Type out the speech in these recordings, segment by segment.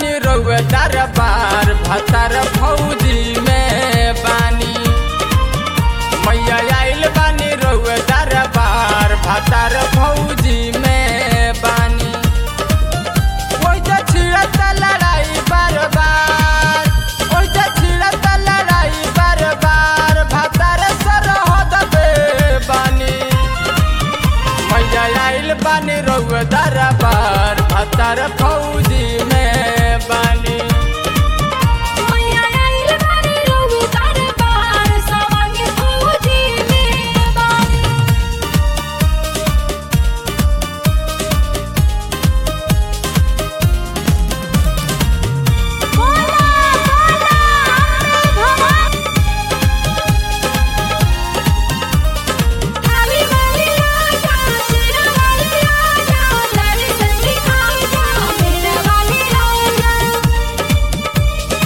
बानी रउए दरबार भतर फौजी में बानी मैया आइल बानी रउए दरबार भतर फौजी में बानी ओइजा छिड़त लड़ाई बार बार ओइजा छिड़त लड़ाई बार बार भतर सरहद पे बानी मैया आइल बानी रउए दरबार भतर फौजी में बानी मैया आइल बानी रउए दरबार सवांग फौजी में बानी बोला बोला भगवान खाली वाली राजा शेरा वाली राजा लड़ी संगी खाजा मेरा वाली राजा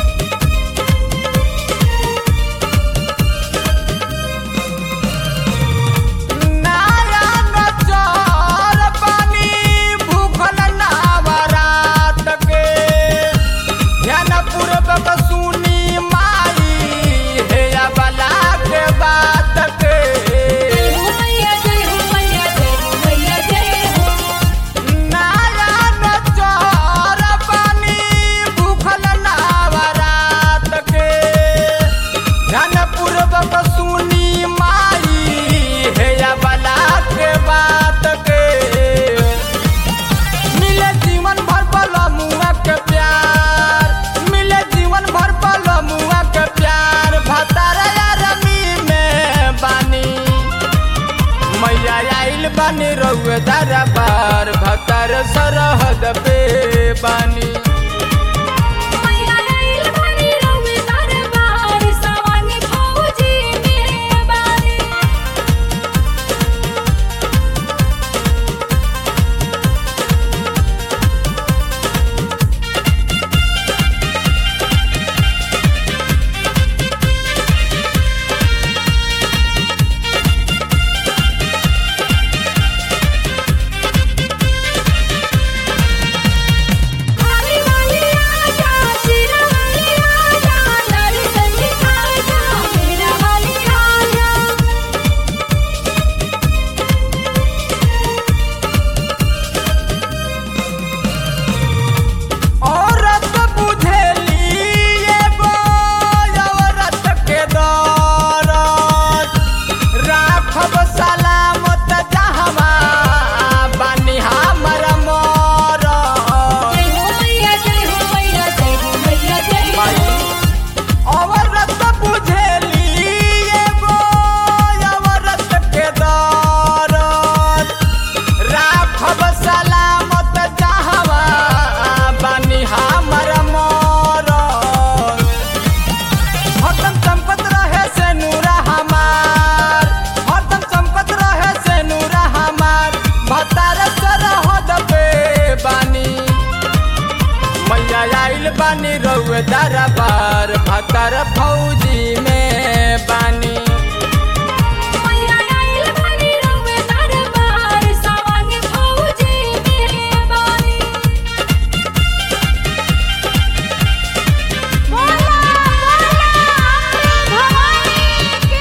नारायण चोर पानी भूखल नावरात के ध्यान पूर्वक सुनी माई हे बला के बात के जय हो मैया जय हो मैया जय हो मैया जय हो नारायण चोर पानी भूखल नावरात के ध्यान पूर्वक सुनी माई हे बला के बात के मिले जीवन भर बल मुआ के प्यार मिले जीवन भर बल मुआ के प्यार भतार रमी में बानी मैया आइल बानी रउए दरबार भतर सरहद पे बानी मैया आइल बानी रउए दरबार सवांग फौजी में बानी खाली वाली राजा शेरा वाली राजा लड़ी संगी खाजा मेरा वाली राजा औरत बुझेली एगो औरत के दौरत राखब सलामत जहवा बानी हमर मरत जय हो मैया जय हो मैया जय हो मैया जय हो औरत बुझेली एगो औरत के दौरत राखब सलामत जहवा बानी हमर मरत हरदम चमकत रहे से नूरा हमार हरदम चमकत रहे से नूरा हमार भतार सरहद पे बानी मैया आइल बानी रउए दरबार भतर फौजी में बानी मैया आइल बानी रउए दरबार सवांग फौजी में बानी बोला बोला भवानी की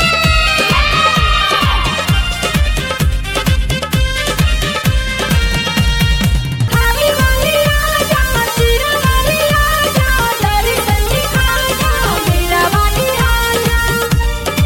खाली वाली राजा शेरा वाली राजा लड़ी संगी खाजा मेरा वाली राजा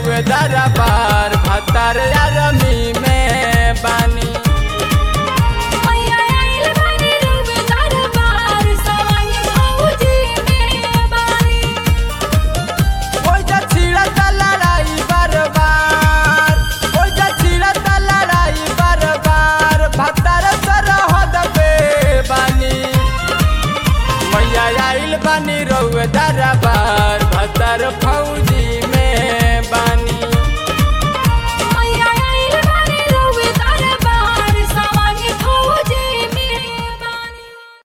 रउए दरबार भतार यारमी में बानी